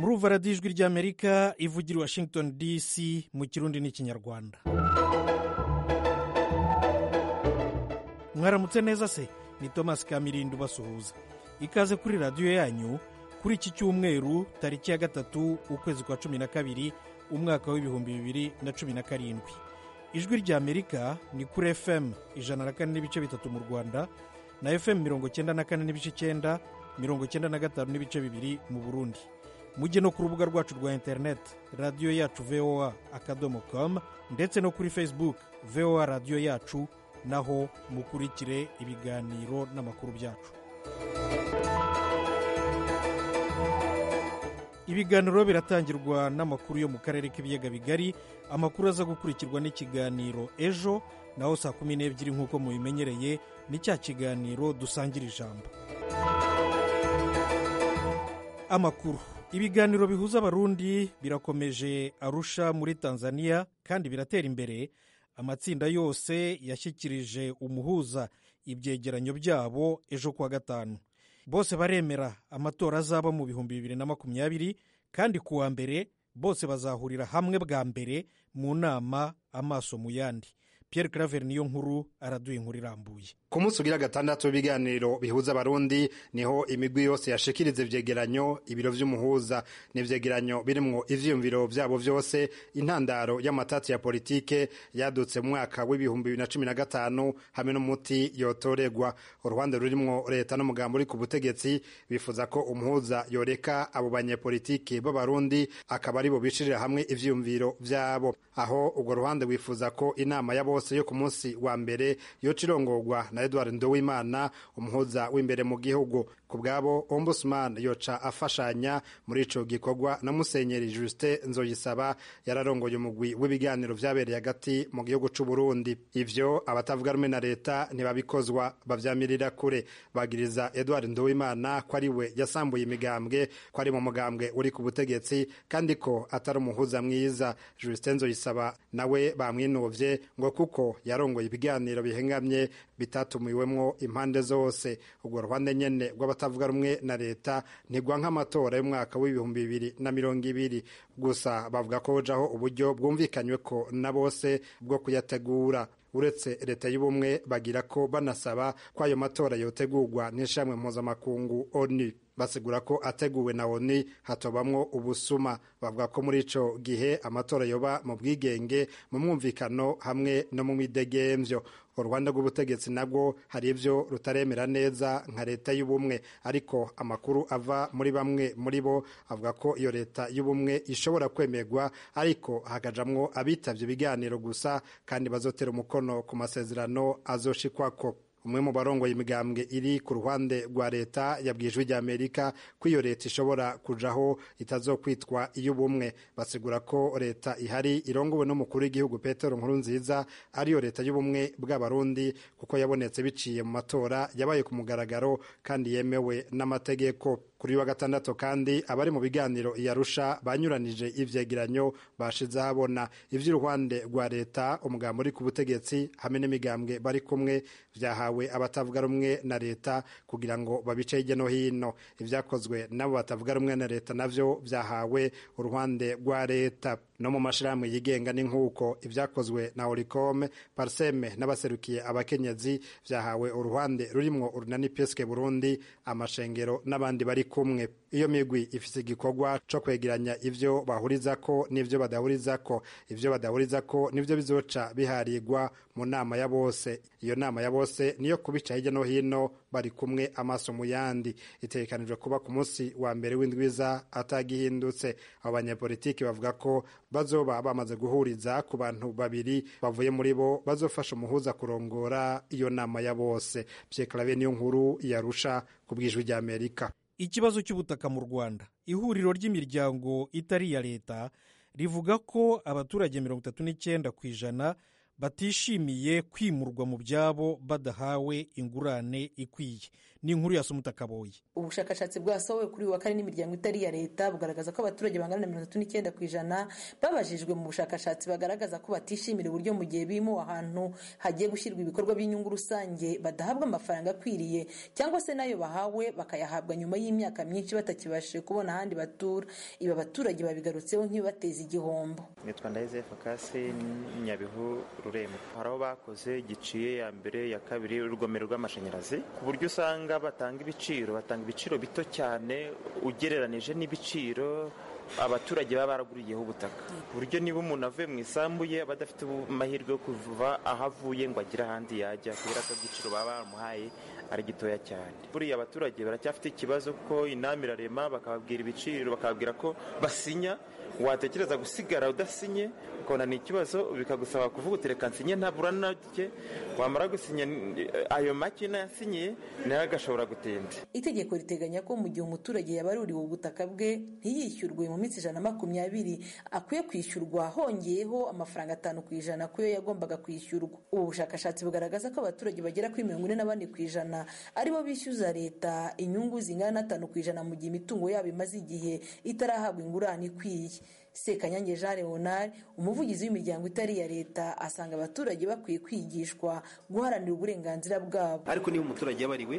kumva radiyo ijwi ry'amerika ivugira i washington dc mu kirundi n'ikinyarwanda mwaramutse neza se ni thomas kamirindi ubasuhuza ikaze kuri radiyo yanyu kuri iki cyumweru tariki ya gatatu ukwezi kwa cumi na kabiri umwaka w'ibihumbi bibiri na cumi na karindwi ijwi ry'amerika ni kuri fm ijana na kane n'ibice bitatu mu rwanda na fm mirongo icyenda na kane n'ibice icyenda mirongo icyenda na gatanu n'ibice bibiri mu burundi mujye no ku rubuga rwacu rwa interineti radiyo yacu voa akadomo komu ndetse no kuri facebook voa radiyo yacu naho mukurikire ibiganiro n'amakuru byacu ibiganiro biratangirwa n'amakuru yo mu karere k'ibiyaga bigari amakuru aza gukurikirwa n'ikiganiro ejo naho saa kumi n'ebyiri nk'uko mubimenyereye ni cya kiganiro dusangira ijambo amakuru ibiganiro bihuza abarundi birakomeje arusha muri tanzania kandi biratera imbere amatsinda yose yashyikirije umuhuza ibyegeranyo byabo ejo kuwa gatanu bose baremera amatora azaba mu bihumbi bibiri na makumyabiri kandi ku wa mbere bose bazahurira hamwe bwa mbere mu nama amaso mu yandi Pierre Claver niyo nkuru araduye inkuru irambuye ku munsi ugira gatandatu w'ibiganiro bihuza abarundi niho imigwi yose yashikiriza ibyegeranyo ibiro by'umuhuza n'ibyegeranyo birimwo ivyiyumviro byabo vyose intandaro y'amatatsi ya politike yadutse mu mwaka w'ibihumbi bibiri na cumi na gatanu hamwe n'umuti yotoregwa uruhande rurimwo leta n'umugambo uri ku butegetsi bifuza ko umuhuza yoreka abo banyepolitiki b'abarundi akaba aribo bishirira hamwe ivyiyumviro vyabo aho urwo ruhande wifuza ko inama y'abo yo ku munsi wa mbere yocirongorwa na Edward Ndowimana umuhuza w'imbere mu gihugu ku bwabo ombudsman yoca afashanya muri ico gikorwa na musenyeri Justin Nzoyisaba yararongoye umugwi w'ibiganiro vyabereye hagati mu gihugu c'u Burundi ivyo abatavuga rumwe na leta ntibabikozwa bavyamirira kure bagiriza Edward Ndowimana ko ari we yasambuye imigambwe ko ari mu mugambwe uri ku butegetsi kandi ko atari umuhuza mwiza Justin Nzoyisaba nawe bamwinovye ngo kuko kuko yarongoye ibiganiro bihengamye bitatumiwemwo impande zose urwo ruhande nyene rw'abatavuga rumwe na leta ntigwa nk'amatora y'umwaka w'ibihumbi bibiri na mirongo ibiri gusa bavuga ko hojaho uburyo bwumvikanywe ko na bose bwo kuyategura uretse leta y'ubumwe bagira ko banasaba ko ayo matora yotegurwa n'ishamwe mpuzamakungu onu basigura ko ateguwe na oni hatobamwo ubusuma bavuga ko muri ico gihe amatora yoba mu bwigenge mu mwumvikano hamwe no mu midegemvyo urwanda rw'ubutegetsi nabwo hari ibyo rutaremera neza nka leta y'ubumwe ariko amakuru ava muri bamwe muri bo avuga ko iyo leta y'ubumwe ishobora kwemerwa ariko hakajamwo abitavye ibiganiro gusa kandi bazotera umukono ku masezerano azoshikwako umwe mu barongoye imigambwe iri ku ruhande rwa leta yabwijwe ry'amerika ko iyo leta ishobora kujaho itazokwitwa iy'ubumwe basigura ko leta ihari irongowe n'umukuru w'igihugu petero nkuru nziza ariyo leta y'ubumwe bw'abarundi kuko yabonetse biciye mu matora yabaye ku mugaragaro kandi yemewe n'amategeko kuri wa gatandatu kandi abari mu biganiro yarusha banyuranije ivyegeranyo bashize habona ivy'uruhande rwa leta umugambo uri ku butegetsi hamwe n'imigambwe bari kumwe vyahawe abatavuga rumwe na leta kugira ngo babice hirya no hino ivyakozwe n'abo batavuga rumwe na leta navyo vyahawe uruhande rwa leta no mu mashirahamwe yigenga ni nk'uko ivyakozwe na oricome parseme n'abaserukiye abakenyezi vyahawe uruhande rurimwo urunani peske burundi amashengero n'abandi bari kumwe iyo migwi ifise igikorwa co kwegeranya ivyo bahurizako n'ivyo badahurizako ivyo badahurizako nivyo bizoca biharirwa mu nama ya bose iyo nama ya bose niyo kubica hirya no hino bari kumwe amaso mu yandi itegekanijwe kuba ku munsi wa mbere w'indwiza atagihindutse abo banyepolitiki bavuga ko bazoba bamaze guhuriza ku bantu babiri bavuye muri bo bazofasha umuhuza kurongora iyo nama ya bose byekarabe niyo nkuru yarusha ku bwijwi ry'amerika ikibazo cy'ubutaka mu rwanda ihuriro ry'imiryango itari iya leta rivuga ko abaturage mirongo itatu n'icyenda ku ijana batishimiye kwimurwa mu byabo badahawe ingurane ikwiye ni inkuru ya Sumuta Kaboye ubushakashatsi bwasohowe kuri uyu wa kane n'imiryango itari iya leta bugaragaza ko abaturage bangana na mirongo itatu n'icyenda ku ijana babajijwe mu bushakashatsi bagaragaza ko batishimira uburyo mu gihe bimu ahantu hagiye gushyirwa ibikorwa by'inyungu rusange badahabwa amafaranga akwiriye cyangwa se n'ayo bahawe bakayahabwa nyuma y'imyaka myinshi batakibashije kubona ahandi batura ibi abaturage babigarutseho nk'ibibateza igihombo nitwa ndaheze fakasi nyabihu rurembo hari aho bakoze giciye ya mbere ya kabiri urugomero rw'amashanyarazi ku buryo usanga batanga ibiciro batanga ibiciro bito cyane ugereranije n'ibiciro abaturage baba baraguriyeho ubutaka ku buryo niba umuntu avuye mu isambu ye aba adafite amahirwe yo kuva aho avuye ngo agire ahandi yajya kubera ko igiciro baba bamuhaye ari gitoya cyane buriya abaturage baracyafite ikibazo ko inama irarema bakababwira ibiciro bakababwira ko basinya watekereza gusigara udasinye ukabona ni ikibazo bikagusaba kuvuga uti reka nsinye ntabura nake wamara gusinya ayo make nayasinyiye nayo agashobora gutinda itegeko riteganya ko mu gihe umuturage yabaruriwe ubutaka bwe ntiyishyurwe mu minsi ijana na makumyabiri akwiye kwishyurwa hongeyeho amafaranga atanu ku ijana ku yo yagombaga kwishyurwa ubu bushakashatsi bugaragaza ko abaturage bagera kuri mirongo ine na bane ku ijana aribo bishyuza leta inyungu zingana n'atanu ku ijana mu gihe imitungo yabo imaze igihe itarahabwa ingurane ikwiye sekanyange jean leonard umuvugizi w'imiryango itari iya leta asanga abaturage bakwiye kwigishwa guharanira uburenganzira bwabo ariko niba umuturage yabariwe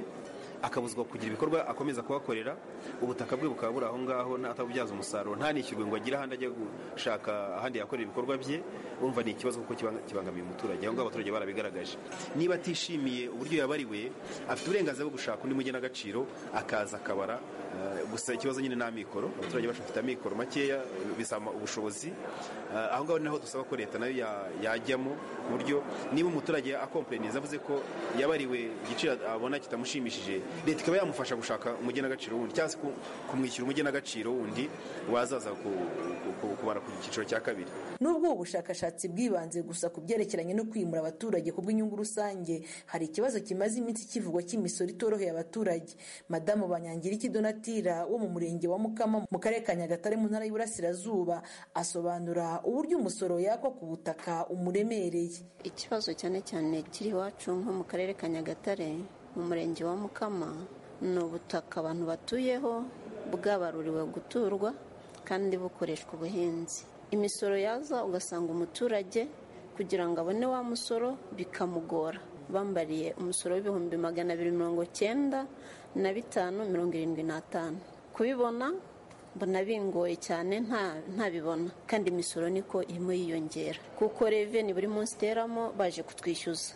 akabuzwa kugira ibikorwa akomeza kuhakorera ubutaka bwe bukaba buri aho ngaho atabubyaza umusaruro ntanishyurwe ngo agire ahandi ajya gushaka ahandi yakorera ibikorwa bye urumva ni ikibazo kuko kibangamiye umuturage aho ngaho abaturage barabigaragaje niba atishimiye uburyo yabariwe afite uburenganzira bwo gushaka undi mugenagaciro akaza akabara gusa ikibazo nyine ni amikoro abaturage bacu bafite amikoro makeya bisaba ubushobozi aho ngaho naho dusaba ko leta nayo yajyamo ku buryo niba umuturage akompereniza avuze ko yabariwe igiciro abona kitamushimishije leta ikaba yamufasha gushaka umugenagaciro wundi cyangwa se kumwishyura umugenagaciro wundi wazaza kubara ku cyiciro cya kabiri nubwo ubu bushakashatsi bwibanze gusa ku byerekeranye no kwimura abaturage ku bw'inyungu rusange hari ikibazo kimaze iminsi kivugwa cy'imisoro itoroheye abaturage madamu banyangiriki donatire wo mu murenge wa mukama mu karere ka nyagatare mu ntara y'uburasirazuba asobanura uburyo umusoro yakwa ku butaka umuremereye ikibazo cyane cyane kiri iwacu nko mu karere ka nyagatare mu murenge wa mukama ni ubutaka abantu batuyeho bwabaruriwe guturwa kandi bukoreshwa ubuhinzi imisoro yaza ugasanga umuturage kugira ngo abone wa musoro bikamugora bambariye umusoro w'ibihumbi magana abiri mirongo cyenda na bitanu mirongo irindwi n'atanu kubibona mbona bingoye cyane ntabibona kandi imisoro niko irimo yiyongera kuko reveni buri munsi iteramo baje kutwishyuza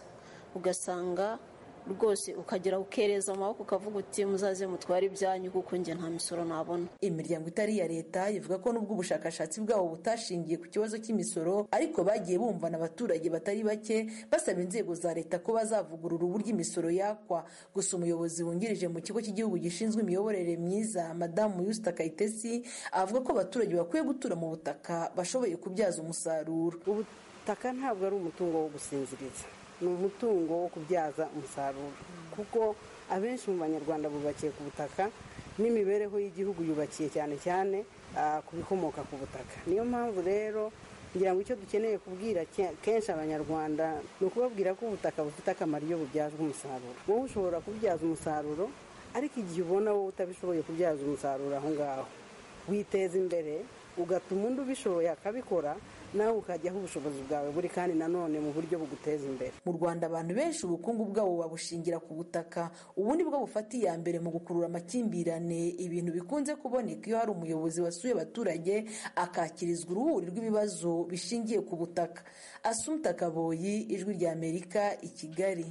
ugasanga rwose ukagera ukereza amaboko ukavuga uti muzaze mutware ibyanyu kuko njye nta misoro nabona imiryango itari iya leta ivuga ko nubwo ubushakashatsi bwabo butashingiye ku kibazo cy'imisoro ariko bagiye bumvana abaturage batari bake basaba inzego za leta ko bazavugurura uburyo imisoro yakwa gusa umuyobozi wungirije mu kigo cy'igihugu gishinzwe imiyoborere myiza madamu yusita kayitesi avuga ko abaturage bakwiye gutura mu butaka bashoboye kubyaza umusaruro ubutaka ntabwo ari umutungo wo gusinziriza ni umutungo wo kubyaza umusaruro kuko abenshi mu banyarwanda bubakiye ku butaka n'imibereho y'igihugu yubakiye cyane cyane ku bikomoka ku butaka niyo mpamvu rero ngira ngo icyo dukeneye kubwira kenshi abanyarwanda ni ukubabwira ko ubutaka bufite akamaro iyo bubyazwa umusaruro wowe ushobora kubyaza umusaruro ariko igihe ubona wowe utabishoboye kubyaza umusaruro aho ngaho witeza imbere ugatuma undi ubishoboye akabikora nawe ukajyaho ubushobozi bwawe buri kandi nanone mu buryo buguteza imbere mu rwanda abantu benshi ubukungu bwabo babushingira ku butaka ubundi bwo bufata iya mbere mu gukurura amakimbirane ibintu bikunze kuboneka iyo hari umuyobozi wasuye abaturage akakirizwa uruhuri rw'ibibazo bishingiye ku butaka asumta kaboyi ijwi rya amerika i kigali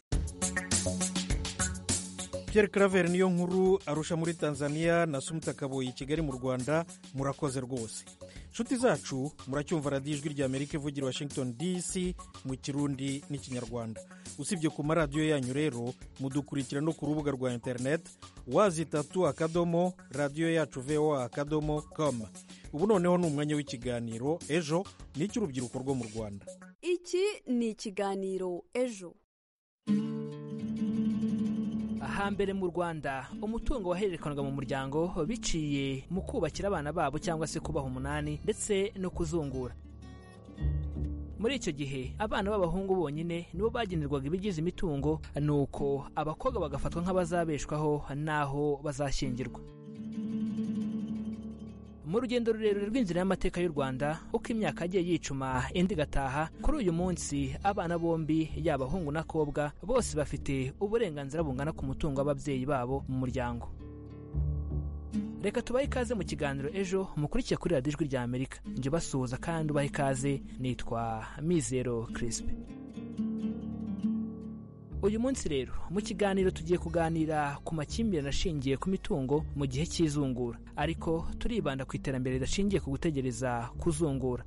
Pierre Claver niyo nkuru arusha muri Tanzania na Sumta Kaboyi i Kigali mu Rwanda murakoze rwose nshuti zacu muracyumva radiyo ijwi rya Amerika ivugira Washington DC mu Kirundi n'Ikinyarwanda usibye ku maradiyo yanyu rero mudukurikira no ku rubuga rwa interineti wazitatu akadomo radiyo yacu voa akadomo koma ubu noneho ni umwanya w'ikiganiro ejo ni icy'urubyiruko rwo mu Rwanda iki ni ikiganiro ejo hambere mu rwanda umutungo wahererekanwaga mu muryango biciye mu kubakira abana babo cyangwa se kubaha umunani ndetse no kuzungura muri icyo gihe abana b'abahungu bonyine nibo bagenerwaga ibigize imitungo nuko abakobwa bagafatwa nk'abazabeshwaho n'aho bazashyingirwa mu rugendo rurerure rw'inzira y'amateka y'u rwanda uko imyaka yagiye yicuma indi igataha kuri uyu munsi abana bombi yaba abahungu n'abakobwa bose bafite uburenganzira bungana ku mutungo w'ababyeyi babo mu muryango reka tubahe ikaze mu kiganiro ejo mukurikiye kuri radiyo ijwi ry'amerika njye ubasuhuza kandi ubahe ikaze nitwa mizero kirisipe uyu munsi rero mu kiganiro tugiye kuganira ku makimbirane ashingiye ku mitungo mu gihe cy'izungura ariko turibanda ku iterambere ridashingiye ku gutegereza kuzungura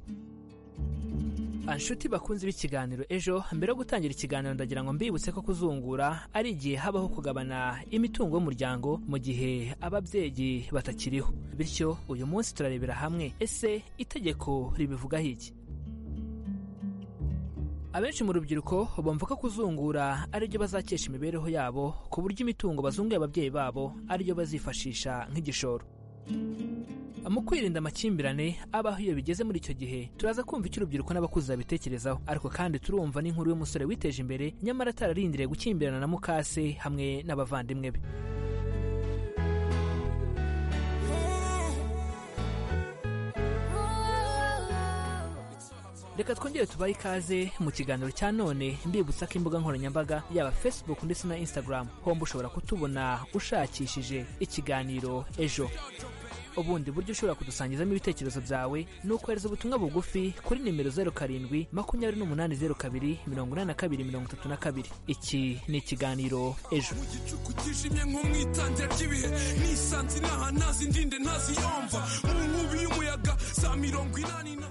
anshuti bakunze b'ikiganiro ejo mbere yo gutangira ikiganiro ndagira ngo mbibutse ko kuzungura ari igihe habaho kugabana imitungo y'umuryango mu gihe ababyeyi batakiriho bityo uyu munsi turarebera hamwe ese itegeko ribivugaho iki abenshi mu rubyiruko bumva ko kuzungura aribyo bazakesha imibereho yabo ku buryo imitungo bazunguye ababyeyi babo ariyo bazifashisha nk'igishoro mu kwirinda amakimbirane abaho iyo bigeze muri icyo gihe turaza kumva icyo urubyiruko n'abakuze babitekerezaho ariko kandi turumva n'inkuru y'umusore witeje imbere nyamara atararindiriye gukimbirana na mukase hamwe n'abavandimwe be reka twongere tubahe ikaze mu kiganiro cya none mbibutsa ko imbuga nkoranyambaga yaba facebook ndetse na instagram homba ushobora kutubona ushakishije ikiganiro ejo ubundi buryo ushobora kudusangizamo ibitekerezo byawe ni ukohereza ubutumwa bugufi kuri nimero zeru karindwi makumyabiri n'umunani zeru kabiri mirongo inani na kabiri mirongo itatu na kabiri iki ni ikiganiro ejo mu gicuku kijimye nk'umwitangira ry'ibihe nisanze inaha ntazindinde ntaziyomva mu nkubi y'umuyaga za mirongo inani na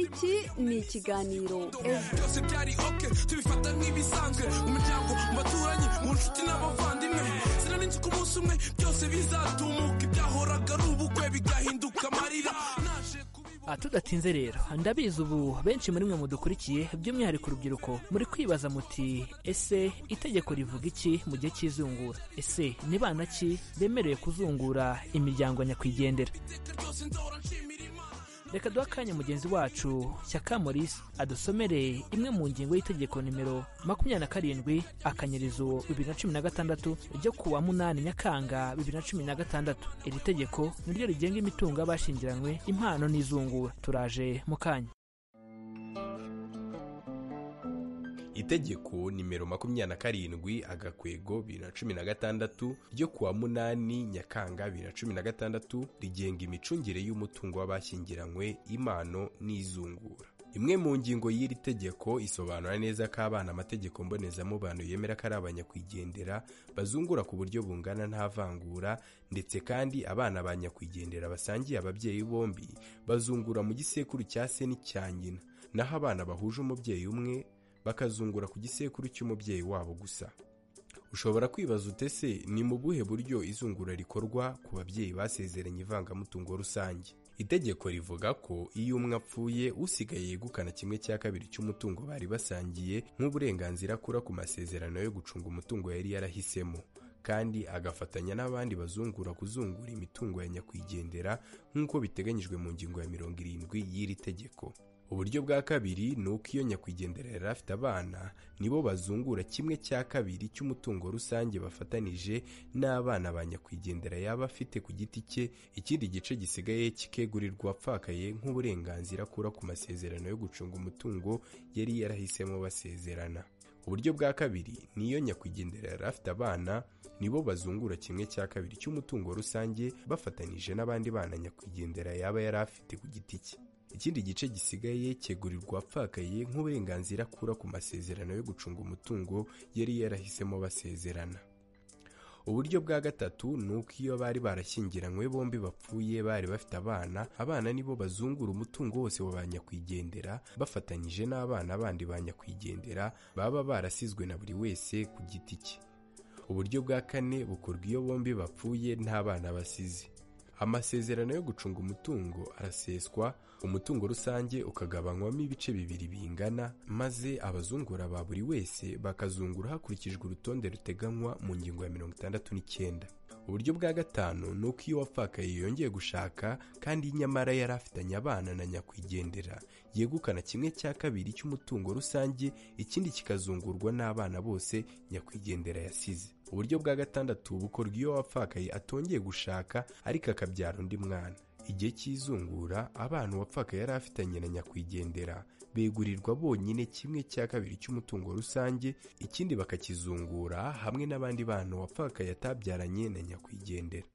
Iki ni ikiganiro ejo byose byari oke tubifata nk'ibisanzwe mu miryango mu baturanyi mu nshuti n'abavandimwe sinarinzi ko umunsi umwe byose bizatumuka ibyahoraga ari ubukwe bigahinduka amarira naje kubibona Ah, tudatinze rero ndabizi ubu benshi muri mwe mudukurikiye by'umwihariko urubyiruko muri kwibaza muti ese itegeko rivuga iki mu gihe cy'izungura ese ni bana ki bemerewe kuzungura imiryango nyakwigendera iteka ryose nzahora nshimira imana reka duhe akanya mugenzi wacu Shyaka Maurice adusomere imwe mu ngingo y'itegeko nimero makumyabiri na karindwi akanyerizo bibiri na cumi na gatandatu ryo ku wa munani nyakanga bibiri na cumi na gatandatu iri tegeko niryo rigenga imitungo y'abashingiranywe impano n'izungura turaje mu kanya itegeko nimero makumyabiri na karindwi agakwego bibiri na cumi na gatandatu ryo ku wa munani nyakanga bibiri na cumi na gatandatu rigenga imicungire y'umutungo w'abashyingiranywe impano n'izungura imwe mu ngingo y'iri tegeko isobanura neza ko abana amategeko mbonezamubano yemera ko ari abanyakwigendera bazungura ku buryo bungana nta vangura ndetse kandi abana ba nyakwigendera basangiye ababyeyi bombi bazungura mu gisekuru cya se n'icya nyina naho abana bahuje umubyeyi umwe bakazungura ku gisekuru cy'umubyeyi wabo gusa ushobora kwibaza utese ni mu buhe buryo izungura rikorwa ku babyeyi basezeranye ivangamutungo rusange itegeko rivuga ko iyo umwe apfuye usigaye yegukana kimwe cya kabiri cy'umutungo bari basangiye nk'uburenganzira akura ku masezerano yo gucunga umutungo yari yarahisemo kandi agafatanya n'abandi bazungura kuzungura imitungo ya nyakwigendera nk'uko biteganyijwe mu ngingo ya mirongo irindwi y'iri tegeko uburyo bwa kabiri ni uko iyo nyakwigendera yari afite abana nibo bazungura kimwe cya kabiri cy'umutungo rusange bafatanije n'abana ba nyakwigendera yaba afite ku giti cye ikindi gice gisigaye kikegurirwa apfakaye nk'uburenganzira akura ku masezerano yo gucunga umutungo yari yarahisemo basezerana uburyo bwa kabiri ni iyo nyakwigendera yari afite abana nibo bazungura kimwe cya kabiri cy'umutungo rusange bafatanije n'abandi bana nyakwigendera yaba yari afite ku giti cye ikindi gice gisigaye cyegurirwa apfakaye nk'uburenganzira akura ku masezerano yo gucunga umutungo yari yarahisemo basezerana uburyo bwa gatatu ni uko iyo bari barashyingiranywe bombi bapfuye bari bafite abana abana nibo bazungura umutungo wose wa ba nyakwigendera bafatanyije n'abana bandi ba nyakwigendera baba barasizwe na buri wese ku giti cye uburyo bwa kane bukorwa iyo bombi bapfuye nta bana basize amasezerano yo gucunga umutungo araseswa umutungo rusange ukagabanywamo ibice bibiri bingana maze abazungura ba buri wese bakazungura hakurikijwe urutonde ruteganywa mu ngingo ya mirongo itandatu n'icyenda uburyo bwa gatanu ni uko iyo wapfakaye yongeye gushaka kandi nyamara yari afitanye abana na nyakwigendera yegukana kimwe cya kabiri cy'umutungo rusange ikindi kikazungurwa n'abana bose nyakwigendera yasize uburyo bwa gatandatu bukorwa iyo wapfakaye atongeye gushaka ariko akabyara undi mwana igihe cy'izungura abana uwapfakaye yari afitanye na nyakwigendera begurirwa bonyine kimwe cya kabiri cy'umutungo rusange ikindi bakakizungura hamwe n'abandi bana uwapfakaye atabyaranye na nyakwigendera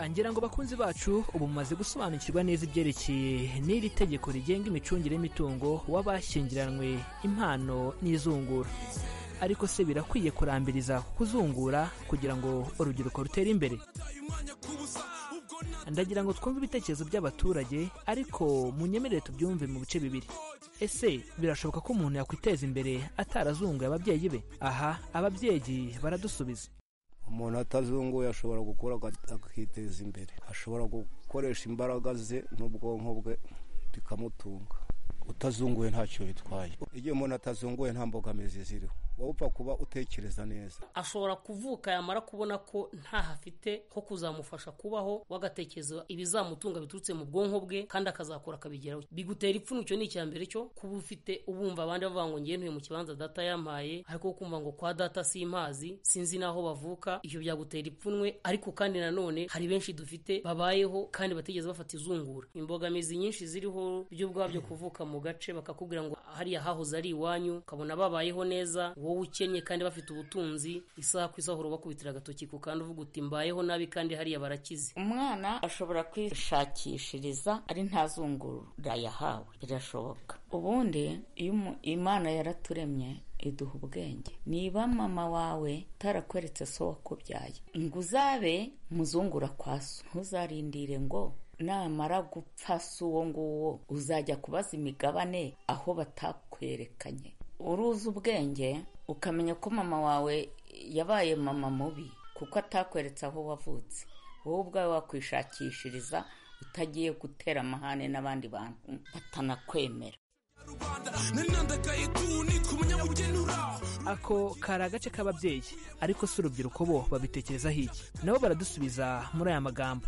ngira ngo bakunzi bacu ubu mumaze gusobanukirwa neza ibyerekeye n'iri tegeko rigenga imicungire y'imitungo w'abashyingiranywe impano n'izungura ariko se birakwiye kurambiriza kuzungura kugira ngo urubyiruko rutere imbere ndagira ngo twumve ibitekerezo by'abaturage ariko munyemerere tubyumve mu bice bibiri ese birashoboka ko umuntu yakwiteza imbere atarazunguye ababyeyi be aha ababyeyi baradusubiza umuntu atazunguye ashobora gukora aga- akiteza imbere ashobora gukoresha imbaraga ze n'ubwonko bwe bikamutunga utazunguye ntacyo bitwaye igihe umuntu atazunguye nta mbogamizi ziriho wowe upfa kuba utekereza neza ashobora kuvuka yamara kubona ko ntaho afite ho kuzamufasha kubaho wagatekereza ibizamutunga biturutse mu bwonko bwe kandi akazakora akabigeraho bigutera ipfunwe icyo ni icya mbere cyo kuba ufite ubumva abandi bavuga ngo ngewe ntuye mu kibanza data yampaye ariko kumva ngo kwa data simpazi sinzi n'aho bavuka ibyo byagutera ipfunwe ariko kandi nanone hari benshi dufite babayeho kandi batigeze bafata izungura imbogamizi nyinshi ziriho byo ubwabyo kuvuka mu gace bakakubwira ngo hariya hahoze ari iwanyu ukabona babayeho neza wowe ukennye kandi bafite ubutunzi isaha ku isaha urabakubitira agatoki ku kandi uvuga uti mbayeho nabi kandi hariya barakize umwana ashobora kwishakishiriza ari ntazungura yahawe birashoboka ubundi iyo umu- imana yaraturemye iduha ubwenge niba mama wawe utarakweretse so wakubyaye ngo uzabe muzungura kwa so ntuzarindire ngo namara gupfa si uwo nguwo uzajya kubaza imigabane aho batakwerekanye uruzi ubwenge ukamenya ko mama wawe yabaye mama mubi kuko atakweretse aho wavutse wowe ubwawe wakwishakishiriza utagiye gutera amahane n'abandi bantu batanakwemera ako kari agace k'ababyeyi ariko si urubyiruko bo babitekerezaho iki nabo baradusubiza muri aya magambo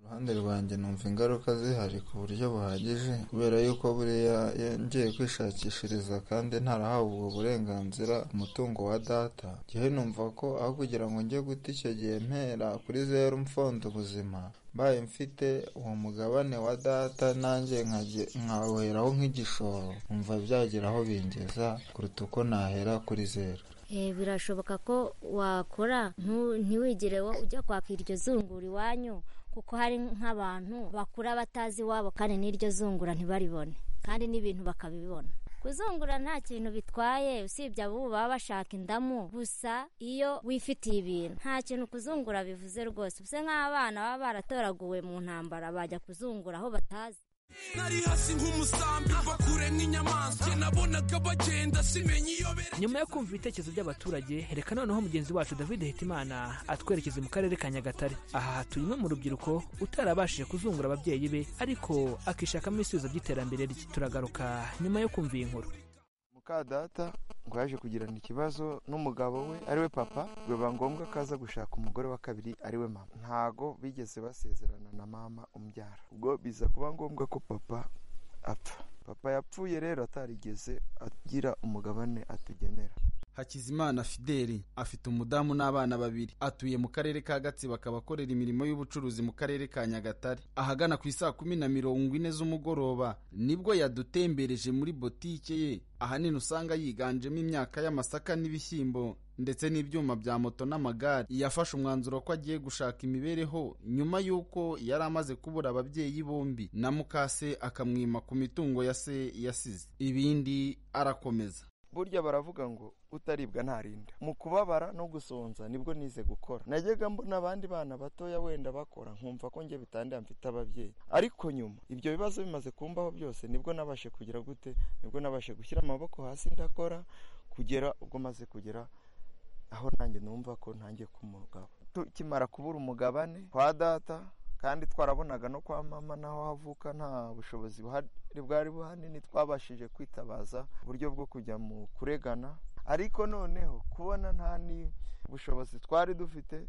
ruhande rwanjye numva ingaruka zihari ku buryo buhagije kubera yuko buriya yongeye kwishakishiriza kandi ntarahawe ubwo burenganzira umutungo wa data gihe numva ko aho kugira ngo njye guta icyo gihe mpera kuri zeru mfonda ubuzima mbaye mfite uwo mugabane wa data nanjye nkajye- nkawuheraho nk'igishoro numva byagira aho bingeza kuruta uko nahera kuri zeru Eh, birashoboka ko wakora ntu- ntiwigire wo ujya kwaka iryo zungura iwanyu kuko hari nk'abantu bakura batazi iwabo kandi n'iryo zungura ntibaribone kandi n'ibintu bakabibona kuzungura nta kintu bitwaye usibye abo baba bashaka indamu gusa iyo wifitiye ibintu nta kintu kuzungura bivuze rwose usa nk'abana baba baratoraguwe mu ntambara bajya kuzungura aho batazi nari hasi nk'umusambi mva kure nk'inyamaswa Njye nabonaga bagenda simenya iyo bere nyuma yo kumva ibitekerezo by'abaturage reka noneho mugenzi wacu david hitimana atwerekeze mu karere ka nyagatare aha turi umwe mu rubyiruko utarabashije kuzungura ababyeyi be ariko akishakamo ibisubizo by'iterambere rye turagaruka nyuma yo kumva iyi nkuru muka data ngo yaje kugirana ikibazo n'umugabo we ariwe papa biba ngombwa ko aza gushaka umugore wa kabiri ariwe mama ntago bigeze basezerana na mama umbyara ubwo biza kuba ngombwa ko papa apfa papa yapfuye rero atarigeze agira umugabane atugenera hakizimana fideli afite umudamu n'abana babiri atuye mu karere ka gatsibo akaba akorera imirimo y'ubucuruzi mu karere ka nyagatare ahagana ku isaa kumi na mirongo ine z'umugoroba nibwo yadutembereje muri botike ye ahanini usanga yiganjemo imyaka y'amasaka n'ibishyimbo ndetse n'ibyuma bya moto n'amagare yafashe umwanzuro ko agiye gushaka imibereho nyuma y'uko yari amaze kubura ababyeyi bombi na mukase akamwima ku mitungo ya se yasize ibindi arakomeza burya baravuga ngo utaribwa ntarinda mu kubabara no gusonza nibwo nize gukora najyaga mbona abandi bana batoya wenda bakora nkumva ko njye bitandira mfite ababyeyi ariko nyuma ibyo bibazo bimaze kumbaho byose nibwo nabashe kugira gute nibwo nabashe gushyira amaboko hasi ndakora kugera ubwo maze kugera aho nanjye numva ko ntangiye ku mugabo tukimara kubura umugabane kwa data kandi twarabonaga no kwa mama n'aho havuka nta bushobozi buhari bwari buhanini twabashije kwitabaza uburyo bwo kujya mu kuregana ariko noneho kubona nta ni bushobozi twari dufite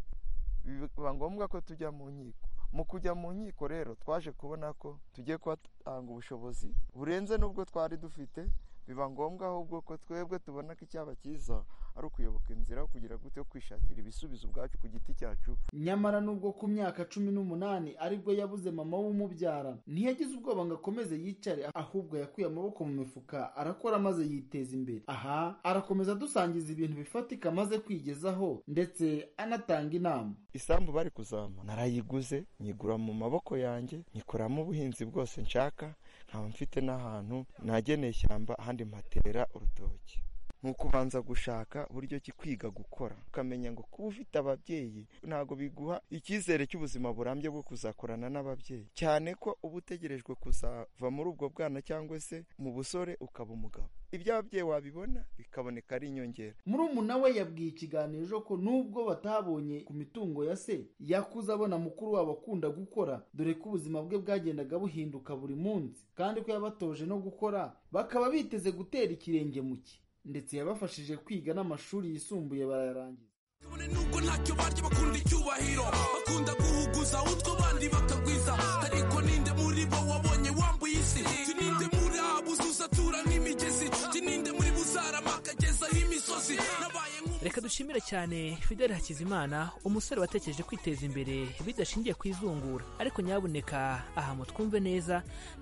biba ngombwa ko tujya mu nkiko mu kujya mu nkiko rero twaje kubona ko tugiye kuhatanga ubushobozi burenze n'ubwo twari dufite biba ngombwa ahubwo ko twebwe tubona ko icyaba cyiza ari ukuyoboka inzira yo kugira gute yo kwishakira ibisubizo ubwacu ku giti cyacu nyamara nubwo ku myaka cumi n'umunani aribwo yabuze mama w'umubyara ntiyagize ubwoba ngo akomeze yicare ahubwo yakuye amaboko mu mifuka arakora maze yiteza imbere aha arakomeza dusangiza ibintu bifatika amaze kwigezaho ndetse anatanga inama isambu bari kuzama narayiguze nyigura mu maboko yanjye nyikoramo ubuhinzi bwose nshaka nkaba mfite n'ahantu nageneye ishyamba ahandi mpatera urutoki ni ukubanza gushaka uburyo ki kwiga gukora ukamenya ngo kuba ufite ababyeyi ntabwo biguha icyizere cy'ubuzima burambye bwo kuzakorana n'ababyeyi cyane ko uba utegerejwe kuzava muri ubwo bwana cyangwa se mu busore ukaba umugabo ibyo ababyeyi wabibona bikaboneka ari inyongera murumuna we yabwiye ikiganiro ko nubwo batabonye ku mitungo ya se yakuze abona mukuru wabo akunda gukora dore ko ubuzima bwe bwagendaga buhinduka buri munsi kandi ko yabatoje no gukora bakaba biteze gutera ikirenge mu cye ndetse yabafashije kwiga n'amashuri yisumbuye barayarangiza kabone nubwo ntacyo barya bakunda icyubahiro bakunda guhuguza utwo bandi bakagwiza ariko ninde muri bo wabonye wambuye isi tuninde muri abo uzuzatura nk'imigezi tuninde muri bo uzaramagezaho imisozi nabaye reka dushimire cyane fideli hakizimana umusore watekereje kwiteza imbere bidashingiye ku izungura ariko nyabuneka aha mu twumve neza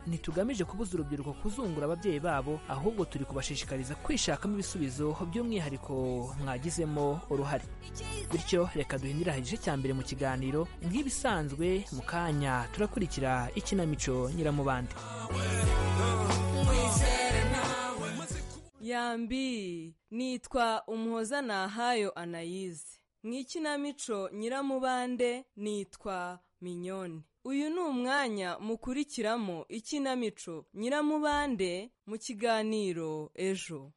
ntitugamije kubuza urubyiruko kuzungura ababyeyi babo ahubwo turi kubashishikariza kwishakamo ibisubizo by'umwihariko mwagizemo uruhare bityo reka duhindure igice cya mbere mu kiganiro nk'ibisanzwe mu kanya turakurikira ikinamico nyiramubande yambi nitwa umuhoza nahayo anayize mu ikinamico nyiramubande nitwa minyoni uyu ni umwanya mukurikiramo ikinamico nyiramubande mu kiganiro ejo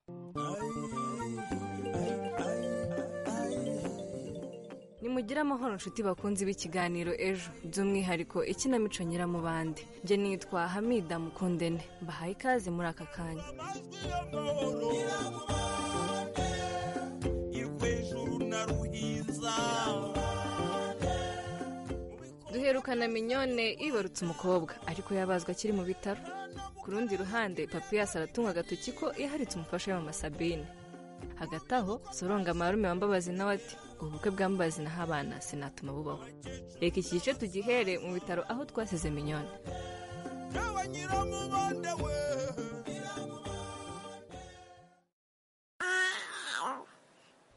nimugire amahoro inshuti bakunze b'ikiganiro ejo by'umwihariko ikinamico nyiramubande njye nitwa hamida mukundene mbahaye ikaze muri aka kanya duherukana minyone ibarutse umukobwa ariko yabazwa akiri mu bitaro ku rundi ruhande papiyasi aratunga agatoki ko yaharitse umufasha we mama sabine hagati aho soronga marume wambabazi nawe ati ubukwe bwambabazi naho abana sinatuma bubaho reka iki gice tugihere mu bitaro aho twasize minyoni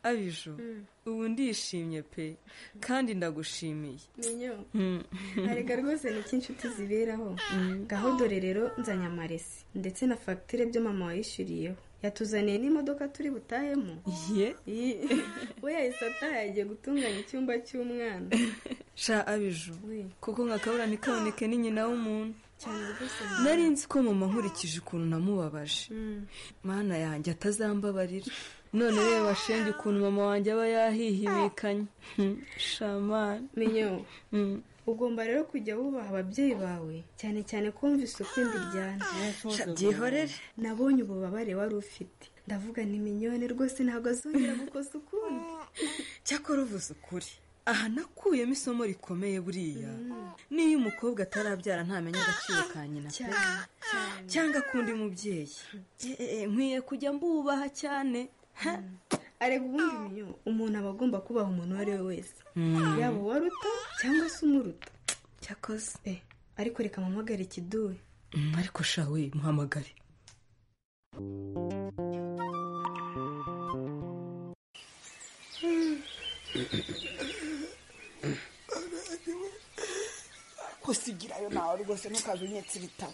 abiju ubu ndishimye pe kandi ndagushimiye arega rwose ni iki inshuti ziberaho ngaho dore rero nzanye amaresi ndetse na fagitire byo mama wayishyuriyeho yatuzaniye n'imodoka turi butahemo we yahise ataha yagiye gutunganya icyumba cy'umwana sha abiju kuko nka kabura ntikaboneke ni nyina w'umuntu cyane rwose nari nzi ko mama nkurikije ukuntu namubabaje mana yanjye atazambabarira none rero bashenge ukuntu mama wanjye aba yahihibikanye shamani menyo ugomba rero kujya wubaha ababyeyi bawe cyane cyane kumva isuku indiryana byihorere nabonye ububabare wari ufite ndavuga ni minyone rwose ntabwo azongera gukosa ukundi cyakora uvuze ukuri aha nakuyemo isomo rikomeye buriya niyo umukobwa atarabyara ntamenya agaciro ka nyina pe cyangwa akundi mubyeyi nkwiye kujya mbubaha cyane arega ubundi minyone umuntu aba agomba kubaha umuntu uwo ari we wese yaba uwaruta cyangwa se umuruta cyakoze ariko reka mpamagare ikiduwe ariko shawe muhamagare kusigirayo nawe rwose ntukaze unyetse ibitabo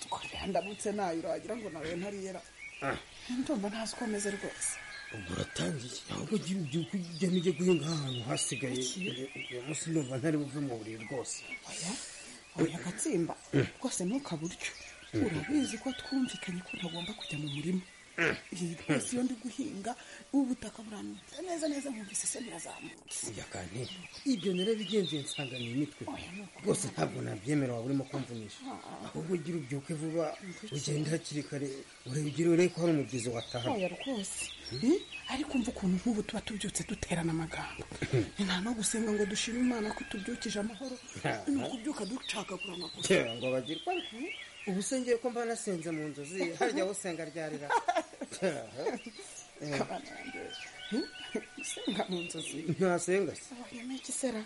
twagira ndamutse nayo wagira ngo nawe ntariyera ndumva ntazi uko ameze rwose ubwo uratangiye ahubwo ugira ubyuka ujya n'ujya guhinga ahantu hasigaye uyu munsi ndumva ntari buve mu buriri rwose oya gatsimba rwose ntukabutyo urabizi ko twumvikanye ko ntagomba kujya mu murima iyi twese iyo ndi guhinga ubutaka buramutse neza neza nkumvise se birazamutse ujya kandi ibyo narabigenze nsanga ni imitwe rwose ntabwo nabyemera waba urimo kumvunisha ahubwo ugira ubyuke vuba ugende hakiri kare urebye urebe ko hari umubyizi wataha oya rwose Hmm? ariko umva ukuntu nk'ubu tuba tubyutse duterana amagambo nta no gusenga ngo dushime imana ko tubyukije amahoro Ha. ni ukubyuka ducagagura amaguru Tewe ngo bagirwa ubu se ngiye ko mba nasenze mu nzozi harya wowe usenga ryarira gusenga mu nzozi ntasenga se wabona iki sera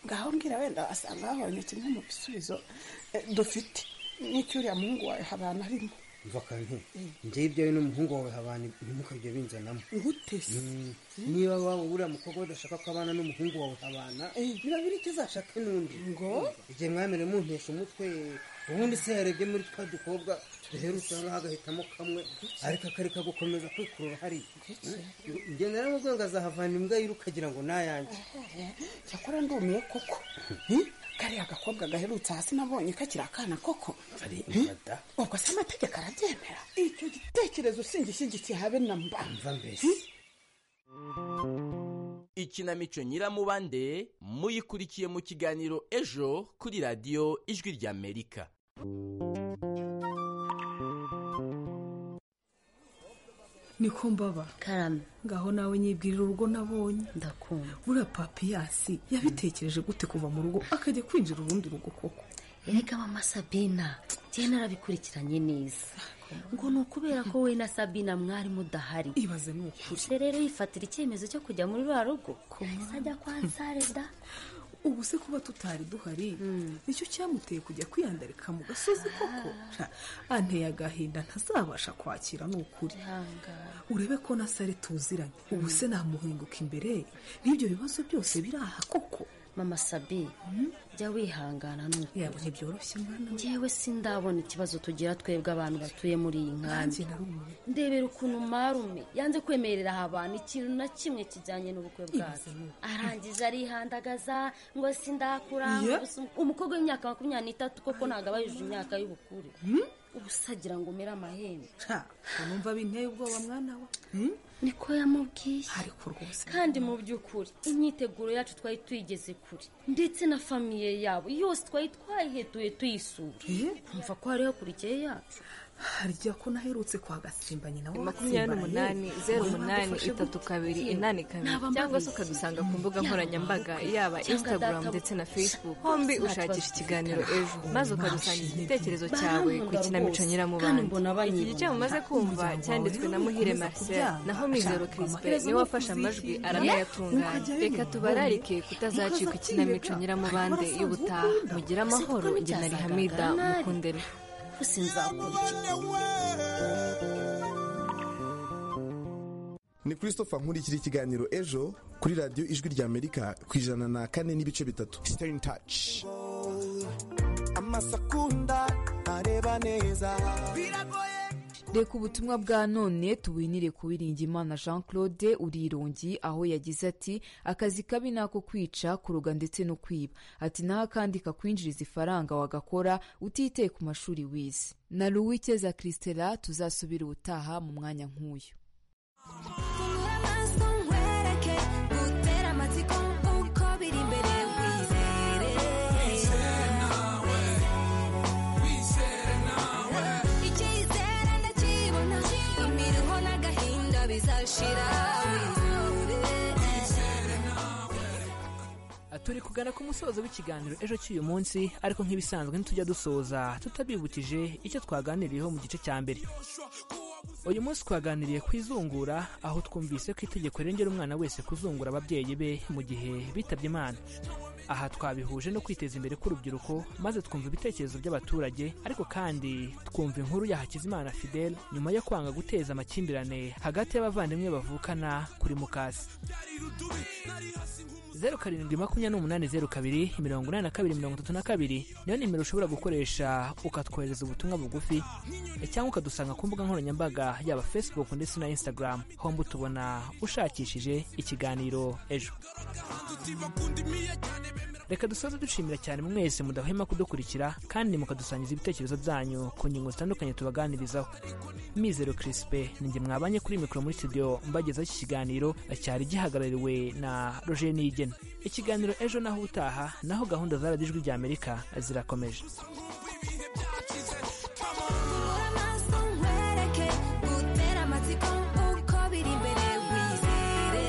ngaho mbwira wenda wasanga habonye kimwe mu bisubizo eh, dufite n'icyuriya muhungu wawe habana arimo mva kantu njyewe ibyawe n'umuhungu wawe habana ntimukajya binzanamo Gutese. Mm. niba waba uriya mukobwa udashaka ko abana n'umuhungu wawe habana biba biri icyo uzashake n'undi ngo igihe mwamere muntesha umutwe ubundi se yarebye muri twa dukobwa duherutse noneho agahitamo kamwe ariko akareka gukomeza kwikurura hariya Mm. njye naramubwiye ngo azahavana imbwa yiri ukagira ngo nayanjye cyakora ndumiye koko Hmm? kariya gakobwa gaherutse hasi nabonye kakiri akana koko Hmm? ubwo se amategeko arabyemera icyo gitekerezo singishyigikiye habe na mba Hmm? ikinamico nyiramubande muyikurikiye mu kiganiro ejo kuri radiyo ijwi ry'amerika niko mbaba karame ngaho nawe nyibwirira urugo nabonye ndakumva buriya papiyasi yabitekereje gute kuva mu rugo akajya kwinjira urundi rugo koko erega mama sabina njyewe narabikurikiranye neza ngo ni ukubera ko we na sabina mwari mudahari ibaze ni ukuri se rero yifatira icyemezo cyo kujya muri rwa rugo yahise ajya kwa nsare da ubu se kuba tutari duhari nicyo cyamuteye kujya kwiyandarika mu gasozi koko Sha, anteye agahinda ntazabasha kwakira ni ukuri urebe ko na sare tuziranye ubu se namuhinguka imbere n'ibyo bibazo byose biri aha koko mama sabi jya wihangana nuko yaba ntibyoroshye mwana njyewe sindabona ikibazo tugira twebwe abantu batuye muri iyi nkambi Nanjye narumwe. ndebera ukuntu marume yanze kwemerera abantu ikintu na kimwe kijyanye n'ubukwe bwacu Ibaze nuko. arangije arihandagaza ngo sindakura Yeah. gusa umukobwa w'imyaka makumyabiri n'itatu koko ntabwo aba yujuje imyaka y'ubukure ubu se agira ngo umere amahembe numva binteye ubwoba mwana we niko yamubwiye ariko rwose kandi mu by'ukuri imyiteguro yacu twari tuyigeze kure ndetse na famiye yabo yose twari twayihetuye tuyisura umva ko hariho kurikiye yacu harya ko naherutse kwa gasimba nyina wa makumyabiri Gasimba, n'umunani yewe. zeru Wowe umunani wagufashe itatu gute? kabiri Yewe, inani kabiri naba cyangwa se mbabizi. ukadusanga ku mbuga Yaba nkoranyambaga mbabizi. yaba Cyangwa instagram data ndetse na buke. facebook Nta hombi kibazo ushakisha ikiganiro dufitanye. ejo maze ukadusangiza mashini. igitekerezo Barankunda cyawe ku rwose. ikinamico Kandi nyiramubande mbona banyibona. iki gice mumaze kumva Umuryango cyanditswe wawe na rero muhire ukomeza marcel kubyanga. naho mizero Ashaka crispe amaherezo niwe no wafashe amajwi kuzishyira. aranayatunganya Ukajya reka yiyumva. tubararike kutazacika ikinamico nyiramubande y'ubutaha mugire amahoro njye na rihamida mukundene ni christopher nkurikira ikiganiro ejo kuri radiyo ijwi ry'amerika ku ijana na kane n'ibice bitatu stay in touch amasakunda areba neza reka ubutumwa bwa none tuwinire ku wiringimana jean claude urirongi aho yagize ati akazi kabi ni ako kwica kuroga ndetse no kwiba ati naho akandi kakwinjiriza ifaranga wagakora utiteye ku mashuri wize na ruwikeza christela tuzasubira ubutaha mu mwanya nk'uyu nkwereke gutera amatsiko uko biri imbere wizere icyizere ndakibona imiruho n'agahinda bizashira wizere turi kugana ku musozo w'ikiganiro ejo cy'uyu munsi ariko nk'ibisanzwe ntitujya dusoza tutabibukije icyo twaganiriyeho mu gice cya mbere uyu munsi twaganiriye ku izungura aho twumvise ko itegeko rirengera umwana wese kuzungura ababyeyi be mu gihe bitabye imana aha twabihuje no kwiteza imbere k'urubyiruko maze twumva ibitekerezo by'abaturage ariko kandi twumva inkuru ya hakizimana fidel nyuma yo kwanga guteza amakimbirane hagati y'abavandimwe bavukana kuri mukasi zeru karindwi makumyabiri n'umunani zeru kabiri mirongo inani na kabiri mirongo itatu na kabiri niyo nimero ushobora gukoresha ukatwohereza ubutumwa bugufi e, cyangwa ukadusanga ku mbuga nkoranyambaga yaba facebook ndetse na instagram homba utubona ushakishije ikiganiro ejo reka dusoze dushimira cyane mwese mudahwema kudukurikira kandi mukadusangiza ibitekerezo byanyu ku ngingo zitandukanye tubaganirizaho mizero kirisipe ninjye mwabanye kuri mikoro muri studio mbagezaho iki kiganiro cyari gihagarariwe na roger niyigena ikiganiro ejo naho ubutaha naho gahunda za radiyo ijwi rya amerika zirakomeje Fungura amaso nkwereke gutera amatsiko uko biri imbere wizere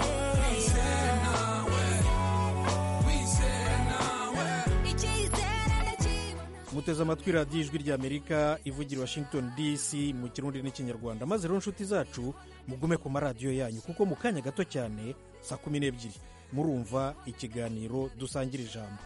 muteze amatwi radiyo ijwi ry'amerika ivugira i washington dc mu kirundi n'ikinyarwanda maze rero nshuti zacu mugume ku maradiyo yanyu kuko mu kanya gato cyane saa kumi n'ebyiri murumva ikiganiro dusangira ijambo